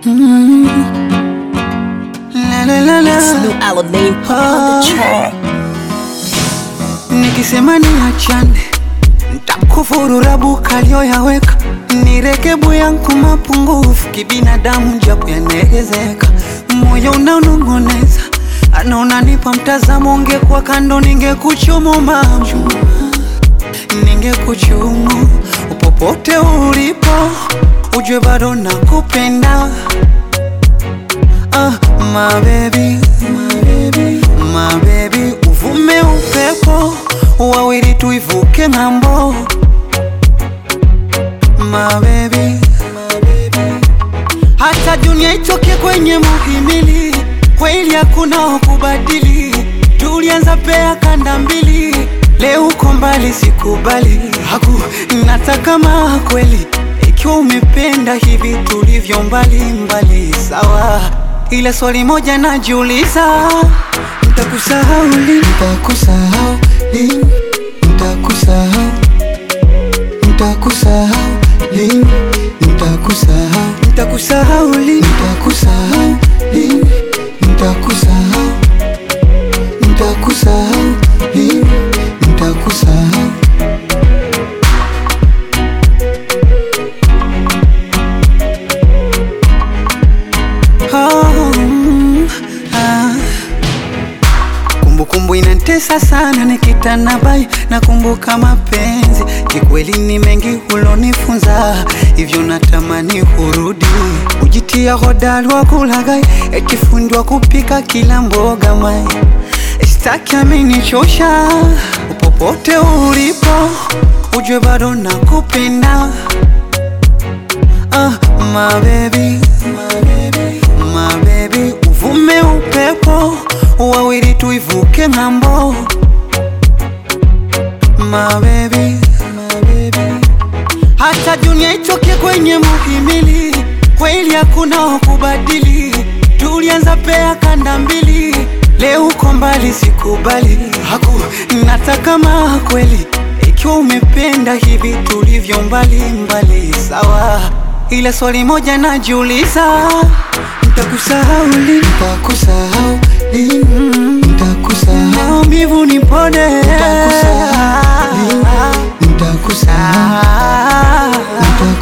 La, la, la, la. It's new Alamein on the track. Nikisema niachane ntakufuru rabu kalioyaweka nirekebu yangu mapungufu kibinadamu japo yanegezeka moyo unaonong'oneza anaona nipa mtazamo ungekuwa kando ningekuchumu mama ningekuchumu upopote ulipo ujue bado nakupenda ah, my baby, my baby, my baby, uvume upepo wawili tuivuke ng'ambo my baby, my baby. hata dunia itoke kwenye muhimili kweli hakuna wakubadili tulianza pea kanda mbili leo uko mbali sikubali haku nataka maa kweli ikiwa umependa hivi tulivyo mbali mbali sawa ila swali moja najiuliza ntakusahau lini ntakusahau lini ntakusahau ntakusahau lini ntakusahau ntakusahau lini ntakusahau lini ntakusahau ntakusahau lini ntakusahau Oh, mm, ah. Kumbukumbu inantesa sana nikitana bai nakumbuka mapenzi kikweli ni mengi hulonifunza hivyo natamani hurudi ujitia hodari wa kulagai ekifundwa kupika kila mboga mai staki amenichosha upopote ulipo ujue bado nakupenda ah, my baby, my baby, my baby, uvume upepo wawili tuivuke ng'ambo my baby, my baby. hata dunia itoke kwenye muhimili kweli hakuna wakubadili tulianza pea kanda mbili leo uko mbali sikubali haku nataka maa kweli ikiwa umependa hivi tulivyo mbali mbali sawa ila swali moja najiuliza ntakusahau lini ntakusahau lini ntakusahau maumivu nipone Nitakusahau, nitakusahau, Ah,